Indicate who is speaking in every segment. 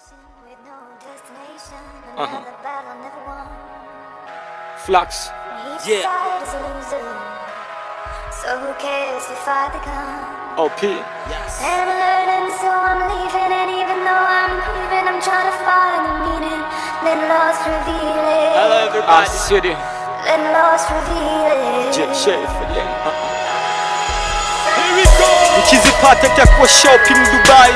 Speaker 1: With no destination,
Speaker 2: Uh-huh.
Speaker 1: another battle never won.
Speaker 2: Flux.
Speaker 1: Each
Speaker 2: Yeah.
Speaker 1: side is a loser. So who cares if I become?
Speaker 2: OP.
Speaker 1: And I'm learning, so I'm leaving. And even though I'm leaving, I'm trying to find the meaning. Let lost reveal it.
Speaker 3: Hello
Speaker 2: Our
Speaker 3: everybody.
Speaker 2: city.
Speaker 1: Let lost reveal it.
Speaker 2: J Sheffield. yeah. Uh-uh.
Speaker 3: Here we go.
Speaker 2: Nikizipata takuwa shopping Dubai.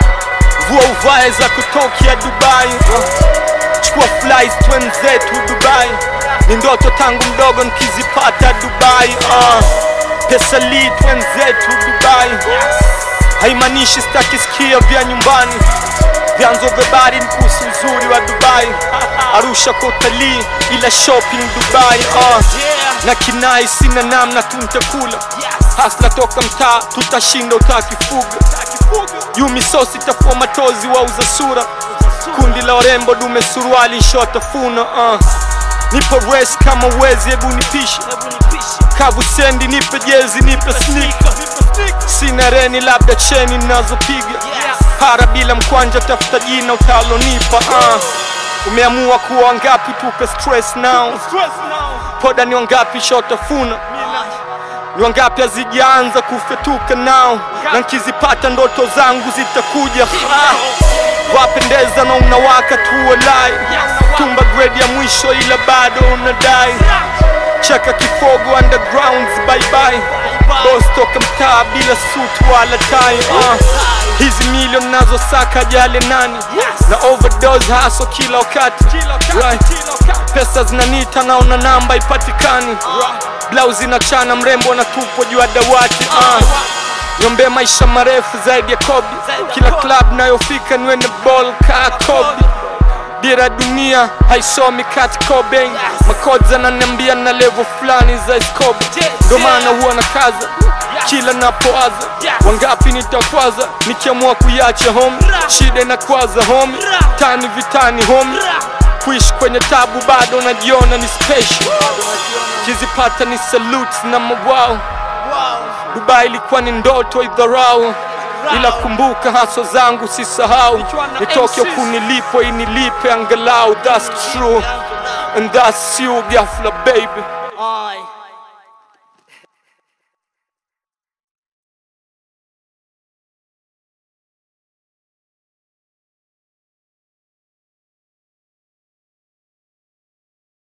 Speaker 2: Vua uvae za kutokea Dubai. Uh. Chukua flights twenzetu Dubai. Ni ndoto tangu mdogo nikizipata Dubai. Uh. Pesa li twenzetu Dubai. Haimaanishi sitaki sikia vya nyumbani. Vyanzo vya habari ni kuhusu uzuri wa Dubai. Arusha kwa utalii ila shopping Dubai. Uh. Na kinai sina namna tu nitakula. Hasla toka mtaa tutashinda utakifuga. Yumi sosi tafua matozi wauza sura. Kundi la warembo dume suruali shotafuna. Uh. Nipo race kama wezi hebu nipishe. Kavu sendi nipe jezi nipe sneaker. Sina reni labda cheni ninazopiga. Para bila mkwanja tafuta jina utalonipa. Uh. Umeamua kuwa wangapi tupe stress now.
Speaker 3: Stress now.
Speaker 2: Poda ni wangapi shotafuna ni wangapi hazijaanza kufetuka nao na nkizipata ndoto zangu zitakuja Ah, wapendeza na unawaka tu walai tumba grade ya mwisho ila bado unadai cheka kifogo undergrounds bye bye boss toka mtaa bila suit wala tai ah. hizi milioni nazo saka jale nani na overdose haso kila wakati right. pesa zinanita naona namba ipatikani blausi inachana mrembo anatupwa juu ya dawati ah. Niombe maisha marefu zaidi ya Kobe. Kila club nayofika niwe na ball ka Kobe. Dira dunia haisomi kat Cobain. Makodza ananiambia na level fulani za Escobar. Ndo maana huwa na kaza kila napoaza, wangapi nitakwaza nikiamua kuiacha home. Shida inakwaza home, tani vitani home. Kuishi kwenye tabu bado najiona ni special. Kizipata ni salute na mawao Dubai ilikuwa ni ndoto idharau, ila kumbuka haso zangu sisahau, nitoke huku nilipo inilipe angalau. That's true and that's you ghafla baby.